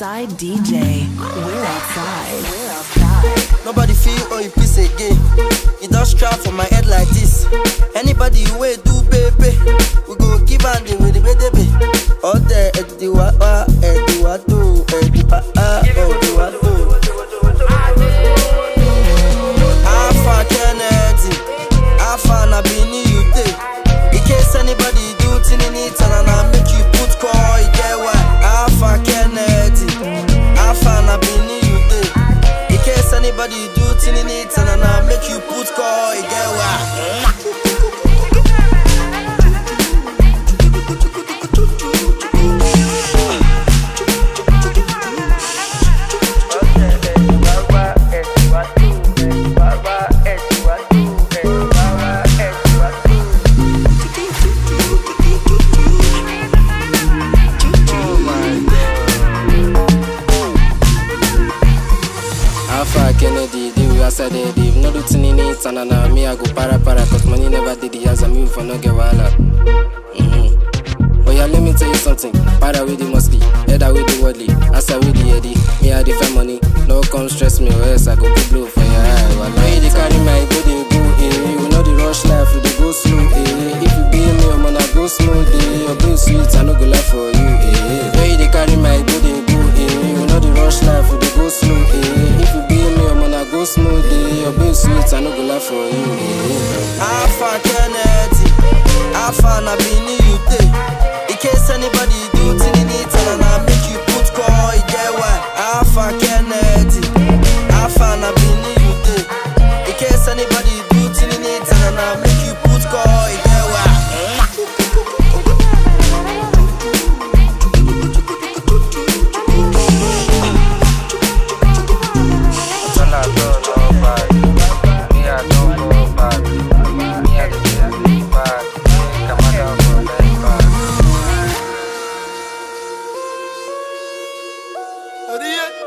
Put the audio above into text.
outside DJ. We're outside. We're outside. Nobody feel on you piece again. You don't strap for my head like this. Anybody way do baby, we go give and the with the baby. All the edi wa wa edi wa do edi wa ah edi wa do. Alpha Kennedy, Alpha na bini you take. In case anybody do tinini tanana make you put call, you get why? Alpha Kennedy, Alpha na bini you take. In case anybody do tinini tanana make you put call, you get why? Alpha Kennedy, the way I said it, if no do tin in it, and na me I go para para, cause money never did the as I move for no get wahala. Mm-hmm. Oh yeah, let me tell you something. Para with the musky, header with the worldly, asa with the eddy. Me I defend money, no come stress me, or else I go go blow for your eye. Well, now you dey carry my body go, eh? You know the rush life, you dey go slow, eh? If you be me, I'm gonna go smooth, eh? Your bill sweet, I no go lie for you, eh? Now you dey carry my body go, eh? You know the rush life, you dey go slow, eh? If you be me, I'm gonna go smooth, eh? Your bill sweet, I no go lie for you, eh? Alpha Kennedy, Alpha na bini you take. In case anybody do tinini tanana make you put call, you get why? Alpha Kennedy, Alpha na bini you take. In case anybody do tinini tanana make you put call, you get why? Idiot.